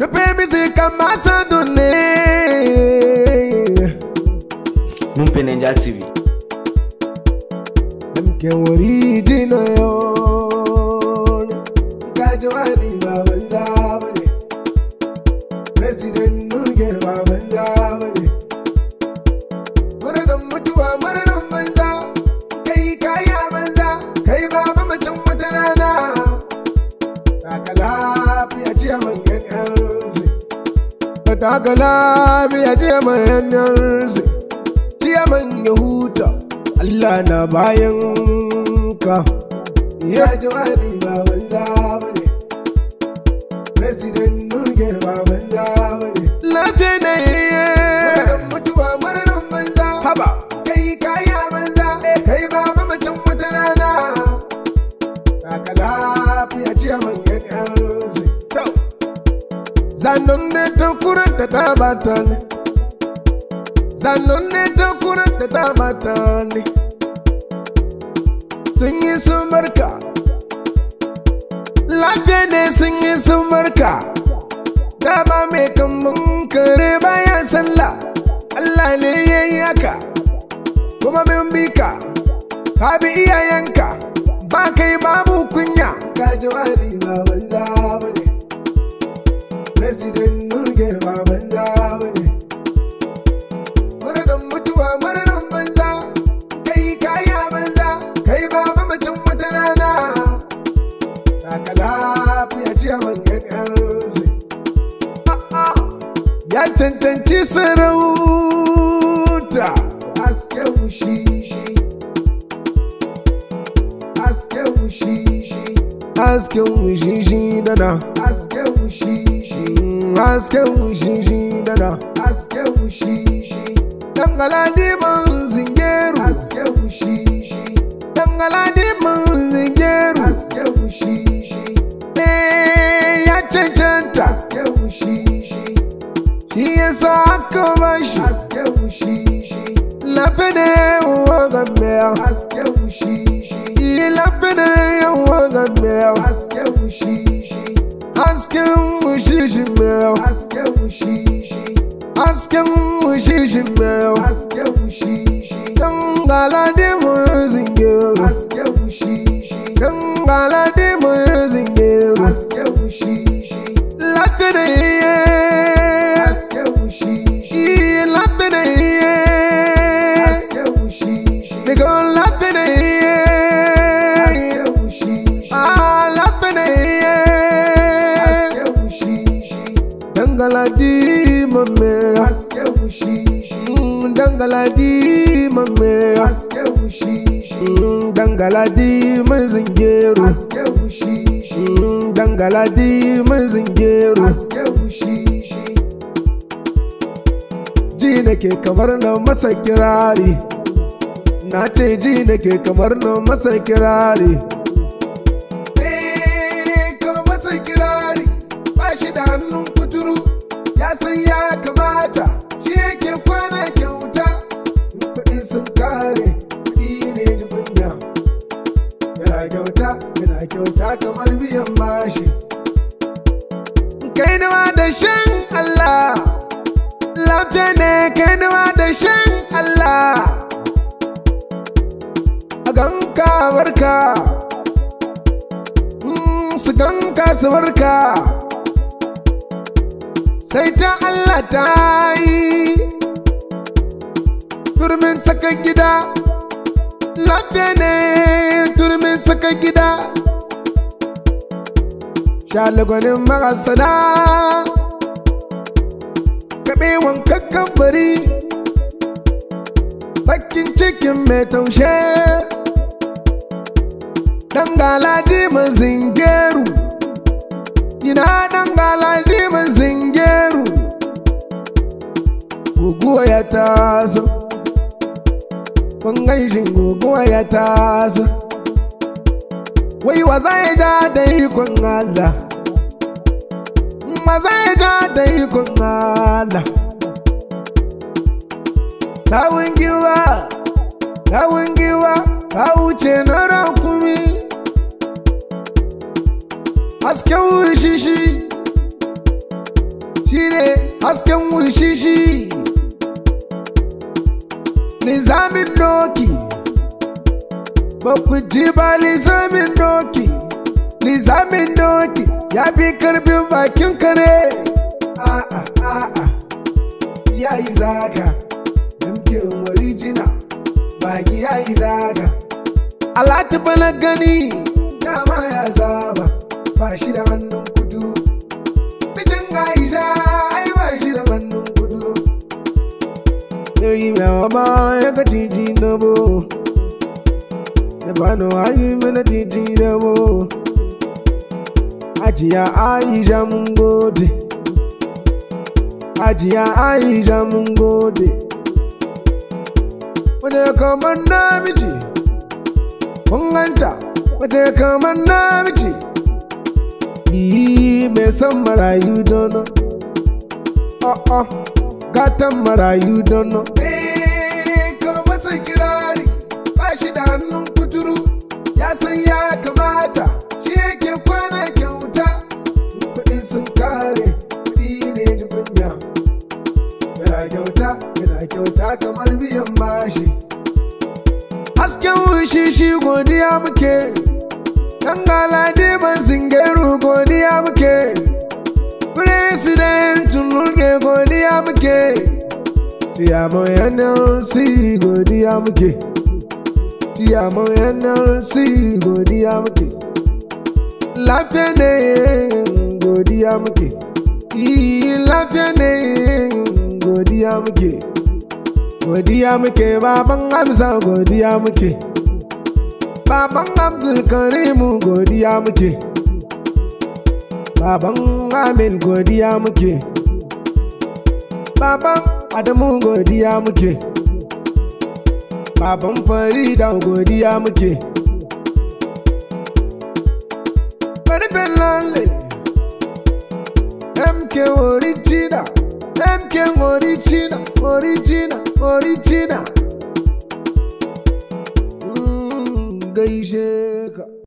baby zai kama sadun ne mun fi Ninja TV. Mke wuri jina yone Gaji wani baban zamani President Nuge baban zamani Murnan mutuwa murnan banza Kai kaya banza Kai ba mamacin wata rana Taka lafiya ce man yan yarsi Ka taka lafiya ce man yan yarsi Ciyaman ya huta Allah na bayan ka Ya ji wani baban zamani President Nuge baban zamani Lafiya na yiye mutuwa murnan banza Haba Kai kaya banza Kai ba mamacin wata rana Kaka lafiya ce man yan yarsi Zanon ne ta kuranta ta bata ne Zanon ne ta kuranta ta bata ne Sun yi sun barka Lafiya ne sun yi sun barka Dama mai kambun kare bayan sallah Allah ne ya yi haka Kuma min bi ka Ka bi iyayenka Ba kai babu kunya Ka ji wani baban zamani President Nuge baban zamani Murnan mutuwa murnan banza Kai kaya banza Kai ba mamacin wata rana Kaka lafiya ce man yan yarsi Ya cancanci sarauta Hasken wushishi Hasken wushishi Hasken wushishi dana Hasken wushishi Hasken wushishi dana Hasken wushishi Dangala diman zingeru Hasken wushishi Dangala diman zingeru Hasken wushishi Eh ya cancanta Hasken wushishi Shi yasa aka bashi Hasken wushishi Lafine wa gambeya Hasken wushishi Lafine wa gambeya Hasken wushishi Hasken wushishi meya Hasken wushishi Hasken wushishi meya Hasken wushishi Dangala di mu zingeru Hasken wushishi Dangala di mu zingeru Hasken wushishi Lafine Hasken wushishi Lafine Hasken wushishi Digo lafine Hasken wushishi Ah lafine Hasken wushishi Dangala di mame Hasken wushishi Dangala di mame Hasken wushishi Dangala di mazingeru Hasken wushishi Dangala di mazingeru Hasken wushishi Ji nake kamar na masa kirari Na ce ji nake kamar na masa kirari Eh, ka masa kirari ba shi da hannun kuturu ya san ya kamata shi yake kwana kyauta in kuɗi sun kare kuɗi ne dubunya yana kyauta yana kyauta kamar biyan bashi kai nawa da shan Allah lafiya ne kai nawa da shan Allah a ganka barka Mm, su ganka su barka sai ta Allah ta yi turmin tsakar gida lafiya ne turmin tsakar gida shalagwanin marasana kaɓe wankakkan bari bakin cikin mai taushe dan galaji mun zingeru ina dan galaji mun zingeru guguwa ya taso kun gaishin guguwa ya taso wai wa zai ja da ikon Allah ma zai ja da ikon Allah sawun giwa sawun giwa ka wuce na rakumi hasken wushishi shi ne hasken wushishi nizamin doki ba ku ji ba nizamin doki nizamin doki ya fi karfin bakin kare a'a a'a ya yi zaga yamkin original baki ya yi zaga alati bana gani dama ya zaba ba shi da hannun kudu mijin aisha ai ba shi da hannun kudu yayi mewa ba ya ga titi na bo ya bani wayi mana titi na bo ajiya aisha mun gode ajiya aisha mun gode wanda kamar namiji kun ganta wata kamar namiji yi mai son marayu dono oh oh gatan marayu dono ka masa kirari ba shi da hannun kuturu ya san ya kamata shi yake kwana kyauta kuɗi sun kare kuɗi ne kunya yana kyauta yana kyauta kamar biyan bashi hasken wushi shi godiya muke dan galadi ban singeru godiya muke president nurge godiya muke tiyamo nlc godiya muke tiyamo nlc godiya muke lafiya ne godiya muke yi lafiya ne godiya muke godiya muke baban hamza godiya muke baban abdulkarimu godiya muke baban amin godiya muke baban adamu godiya muke baban farida godiya muke farfin lalle mk original mk original original original gaishe ka